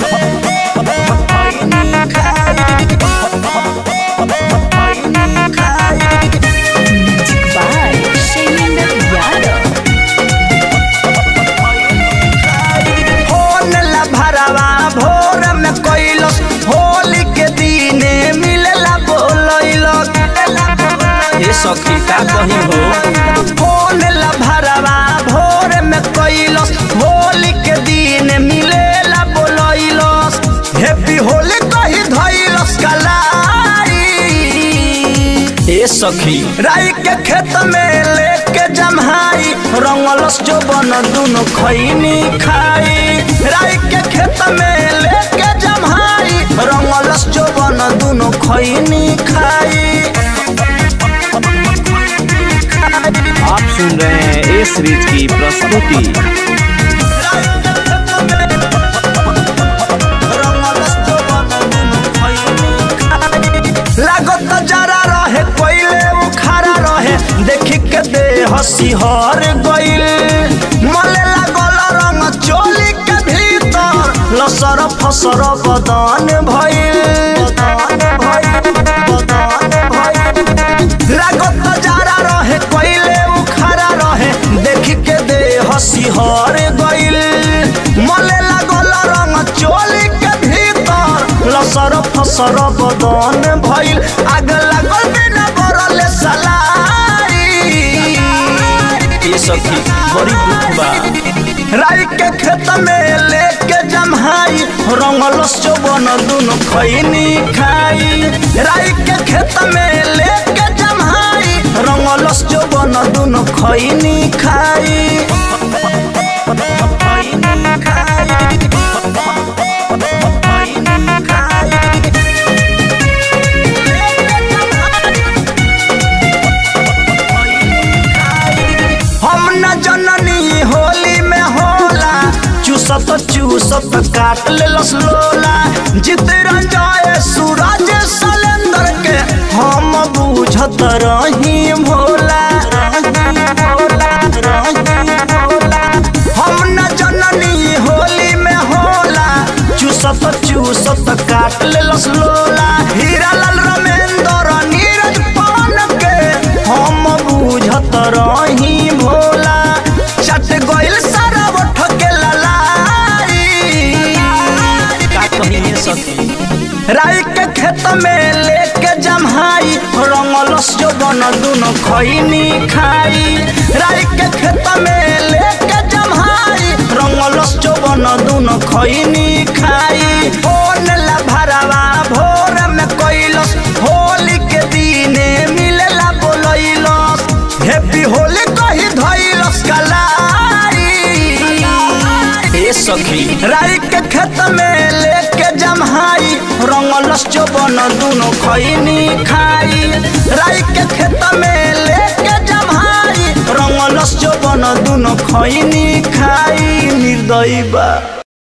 Music by Shailendra Yadav. Phone ला भरवा भोर में कैलस होली के दिने मिलला बोलैलस ए सखी का कही हो फोन ला भरवा भोर में कैलस होली के दिन मिलेला बोलैलस हैप्पी होली कही धैलस कलाई ए सखी राई के खेत में लेके जमहाई रंगलस जो बन दुनो खैनी खाई राई के खेत में लेके जमहाई रंगलस जो बन दुनो खैनी खाई आप सुन रहे हैं ए सीरीज की प्रस्तुति लागत जरा रहे कोइले उखारा रहे देखी के दे हसी हर गइल मले लागल रंग चोली के भीतर लसर फसर बदन भइल बदन भइल बदन भइल लागत जरा रहे कोइले उखारा रहे देखी के दे हसी हर गइल मले लागल रंग चोली के भीतर लसर फसर बदन भइल आग लागल बिना बरले सलाई ए सखी बड़ी दुख बा राई के खेत में लेके जमहाई रंगलस चौबन दुनो खैनी खाई राई के खेत में लेके जमहाई रंगलस चौबन दुनो खैनी खाई खैनी खाई खैनी खाई हम न जननी होली में होला चूसत चूसत काट लेलस लोला जित रंजाए सूरज सलेंदर के हम बूझत रही भोला हम न जननी होली में होला चूसत चूसत काट लेलस लोला हीरा लाल रमेंद्र नीरज पवन के हम बूझत रही भोला चट गइल सारा उठ के ललाई का कही ए सखी राई के खेत में लेके जमहाई रंगलस जो बन दुनो खैनी खाई राई के खेत में लेके जमहाई रंगलस जो बन दुनो खैनी खाई फोन ला भरवा भोर में कैलस होली के दिने मिलेला बोलैलस हैप्पी होली कही धैलस कलाई ए सखी राई के खेत में लेके जमहाई रंगलस चौबन दुनो खैनी खाई राई के खेत में लेके जमहाई रंगलस चौबन दुनो खैनी खाई निर्दयी बा